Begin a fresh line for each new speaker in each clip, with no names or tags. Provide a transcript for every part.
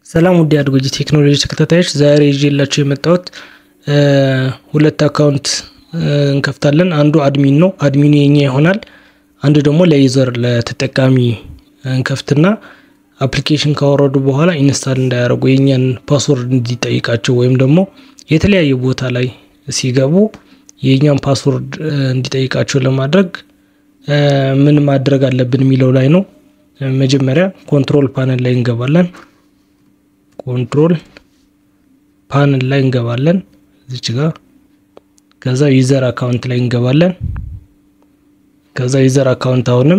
ሰላም ውድ አድጎጂ ቴክኖሎጂ ተከታታዮች፣ ዛሬ ይዤላችሁ የመጣሁት ሁለት አካውንት እንከፍታለን። አንዱ አድሚን ነው፣ አድሚኑ የኛ ይሆናል። አንዱ ደግሞ ለዩዘር ለተጠቃሚ እንከፍትና አፕሊኬሽን ካወረዱ በኋላ ኢንስታል እንዳያደርጉ የኛን ፓስወርድ እንዲጠይቃቸው ወይም ደግሞ የተለያየ ቦታ ላይ ሲገቡ የኛን ፓስወርድ እንዲጠይቃቸው ለማድረግ ምን ማድረግ አለብን የሚለው ላይ ነው። መጀመሪያ ኮንትሮል ፓነል ላይ እንገባለን። ኮንትሮል ፓነል ላይ እንገባለን እዚች ጋር። ከዛ ዩዘር አካውንት ላይ እንገባለን። ከዛ ዩዘር አካውንት አሁንም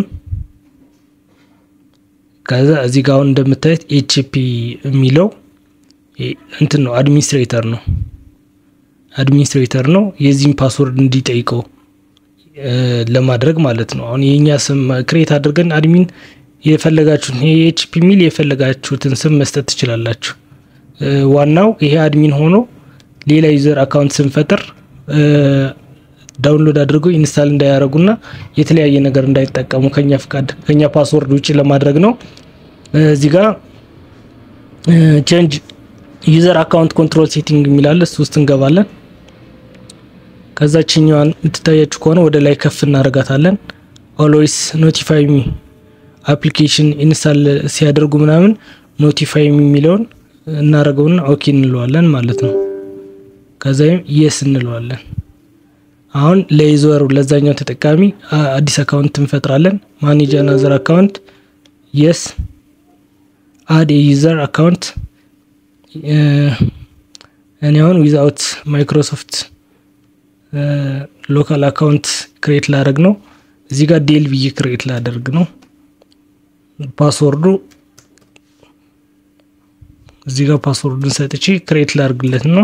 ከዛ እዚህ ጋር አሁን እንደምታዩት ኤችፒ የሚለው እንትን ነው፣ አድሚኒስትሬተር ነው አድሚኒስትሬተር ነው። የዚህም ፓስወርድ እንዲጠይቀው ለማድረግ ማለት ነው። አሁን የኛ ስም ክሬት አድርገን አድሚን የፈለጋችሁትን ይሄ ኤችፒ የሚል የፈለጋችሁትን ስም መስጠት ትችላላችሁ። ዋናው ይሄ አድሚን ሆኖ ሌላ ዩዘር አካውንት ስንፈጥር ዳውንሎድ አድርገው ኢንስታል እንዳያደርጉና የተለያየ ነገር እንዳይጠቀሙ ከኛ ፍቃድ ከኛ ፓስወርድ ውጭ ለማድረግ ነው። እዚህ ጋር ቼንጅ ዩዘር አካውንት ኮንትሮል ሴቲንግ የሚላለ እሱ ውስጥ እንገባለን። ከዛችኛዋን የምትታያችሁ ከሆነ ወደ ላይ ከፍ እናደርጋታለን። ኦልዌይስ ኖቲፋይ ሚ አፕሊኬሽን ኢንስታል ሲያደርጉ ምናምን ኖቲፋይ ሚ የሚለውን እናደርገውና ኦኬ እንለዋለን ማለት ነው። ከዛም የስ እንለዋለን። አሁን ለዩዘሩ ለዛኛው ተጠቃሚ አዲስ አካውንት እንፈጥራለን። ማኔጅ አናዘር አካውንት የስ አድ የዩዘር አካውንት እኔ አሁን ዊዛውት ማይክሮሶፍት ሎካል አካውንት ክሬት ላደርግ ነው። እዚህ ጋር ዴል ብዬ ክሬት ላደርግ ነው። ፓስወርዱ እዚህ ጋር ፓስወርዱን ሰጥቼ ክሬት ላደርግለት ነው።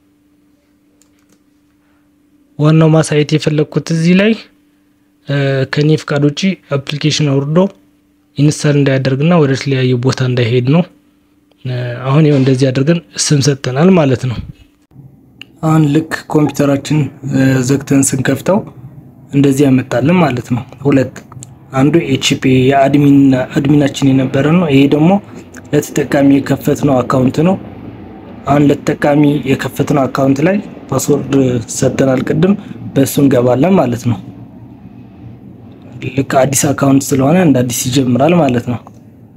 ዋናው ማሳየት የፈለግኩት እዚህ ላይ ከኔ ፍቃድ ውጭ አፕሊኬሽን አውርዶ ኢንስታል እንዳያደርግና ወደ ተለያየ ቦታ እንዳይሄድ ነው። አሁን ይኸው እንደዚህ አድርገን ስም ሰጠናል ማለት ነው። አሁን ልክ ኮምፒውተራችን ዘግተን ስንከፍተው እንደዚህ ያመጣልን ማለት ነው። ሁለት አንዱ ኤችፒ የአድሚናችን የነበረ ነው። ይሄ ደግሞ ለተጠቃሚ የከፈትነው አካውንት ነው። አሁን ለተጠቃሚ የከፈትነው አካውንት ላይ ፓስወርድ ሰጠናል ቅድም፣ በእሱ እንገባለን ማለት ነው። ልክ አዲስ አካውንት ስለሆነ እንደ አዲስ ይጀምራል ማለት ነው።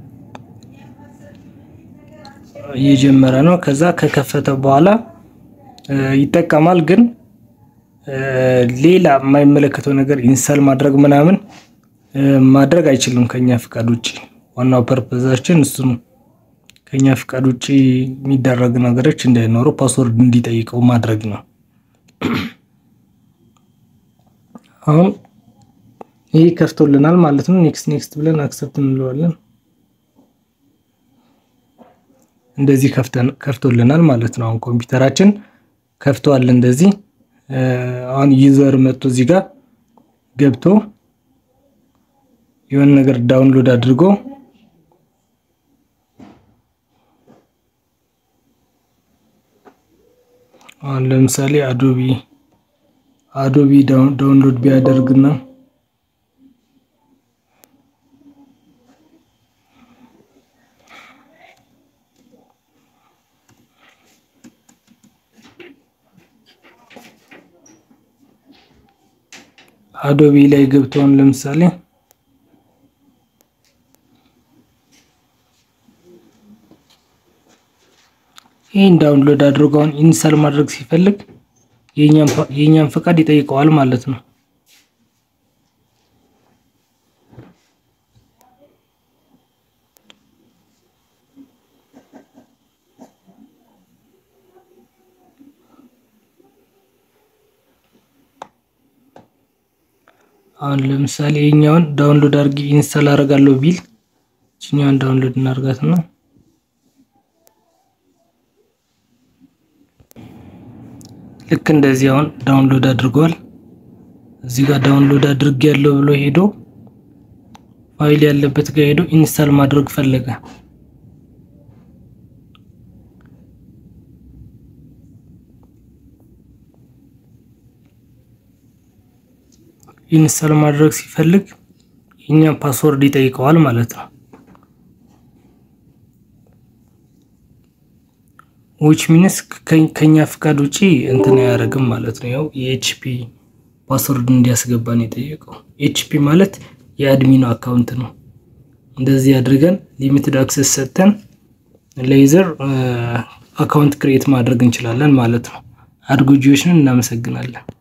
እየጀመረ ነው። ከዛ ከከፈተ በኋላ ይጠቀማል። ግን ሌላ የማይመለከተው ነገር ኢንስታል ማድረግ ምናምን ማድረግ አይችልም ከኛ ፍቃድ ውጭ። ዋናው ፐርፐዛችን እሱ ነው። ከኛ ፍቃድ ውጭ የሚደረግ ነገሮች እንዳይኖሩ ፓስወርድ እንዲጠይቀው ማድረግ ነው። አሁን ይህ ከፍቶልናል ማለት ነው። ኔክስት ኔክስት ብለን አክሰፕት እንለዋለን። እንደዚህ ከፍቶልናል ማለት ነው። አሁን ኮምፒውተራችን ከፍቷል። እንደዚህ አሁን ዩዘር መጥቶ እዚህ ጋር ገብቶ የሆነ ነገር ዳውንሎድ አድርጎ አሁን ለምሳሌ አዶቢ አዶቢ ዳውንሎድ ቢያደርግና አዶቢ ላይ ገብተውን ለምሳሌ ይህን ዳውንሎድ አድርገውን ኢንስታል ማድረግ ሲፈልግ የእኛን ፈቃድ ይጠይቀዋል ማለት ነው። አሁን ለምሳሌ የኛውን ዳውንሎድ አድርጊ ኢንስታል አደርጋለሁ ቢል እኛውን ዳውንሎድ እናርጋት ነው። ልክ እንደዚህ አሁን ዳውንሎድ አድርጓል። እዚህ ጋር ዳውንሎድ አድርግ ያለው ብሎ ሄዶ ፋይል ያለበት ጋር ሄዶ ኢንስታል ማድረግ ፈለገ። ኢንስታል ማድረግ ሲፈልግ የኛን ፓስወርድ ይጠይቀዋል ማለት ነው። ዊች ሚንስ ከኛ ፍቃድ ውጪ እንትን አያደርግም ማለት ነው። ያው የኤችፒ ፓስወርድ እንዲያስገባን የጠየቀው ኤችፒ ማለት የአድሚኑ አካውንት ነው። እንደዚህ አድርገን ሊሚትድ አክሰስ ሰጥተን ሌዘር አካውንት ክሬት ማድረግ እንችላለን ማለት ነው። አድጎጂዎችን እናመሰግናለን።